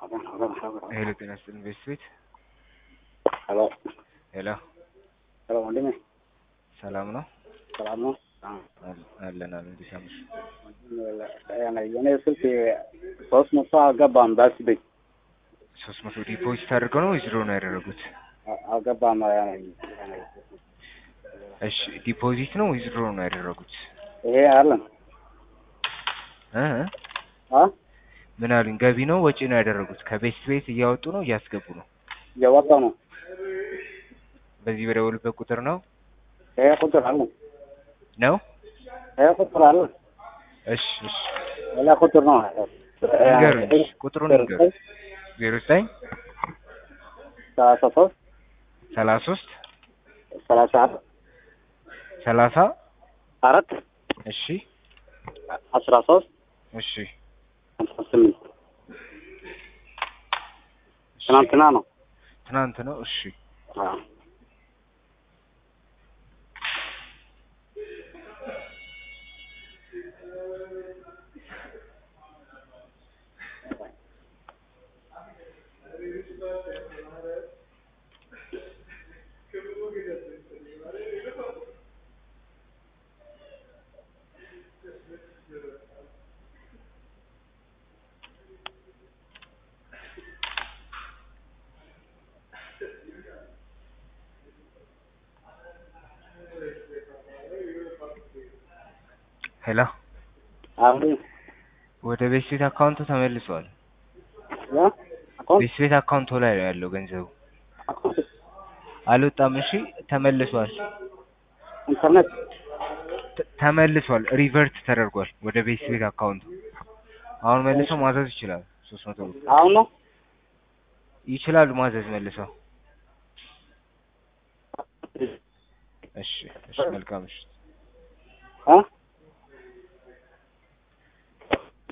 ሄሎ ጤና ይስጥልኝ ቤት ሄሎ ሄሎ ሄሎ ወንድሜ ሰላም ነው ሰላም ነው? አል- አለን አለን እንዴት አመሽ የኔ ስልክ ሶስት መቶ አልገባም። በስ ቤት ሶስት መቶ ዲፖዚት አድርገው ነው ወይስ ድሮ ነው ያደረጉት አልገባም። እሺ ዲፖዚት ነው ወይስ ድሮ ነው ያደረጉት ይሄ አለን እ አ ምን አሉኝ ገቢ ነው ወጪ ነው ያደረጉት ከቤት ቤት እያወጡ ነው እያስገቡ ነው እየወጣ ነው። በዚህ በደወሉበት ቁጥር ነው ይሄ ቁጥር አለን ነው ይሄ ቁጥር አለን እሺ እሺ ሌላ ቁጥር ነው። ንገሩኝ እሺ፣ ቁጥሩን ንገሩኝ ዜሮ ዘጠኝ ሰላሳ ሶስት ሰላሳ ሶስት ሰላሳ አራት ሰላሳ አራት እሺ አስራ ሶስት እሺ ሃምሳ ስምንት እሺ። ትናንትና ነው። ትናንት ነው እሺ አዎ ሄሎ አሁን ወደ ቤት ቤት አካውንቱ ተመልሷል ያ አካውንት ቤት ቤት አካውንቱ ላይ ነው ያለው ገንዘቡ አካውንት አልወጣም እሺ ተመልሷል ኢንተርኔት ተ- ተመልሷል ሪቨርት ተደርጓል ወደ ቤት ቤት አካውንቱ አሁን መልሰው ማዘዝ ይችላሉ ሶስት መቶ ብር አሁን ነው ይችላሉ ማዘዝ መልሰው እሺ እሺ መልካም እሺ አ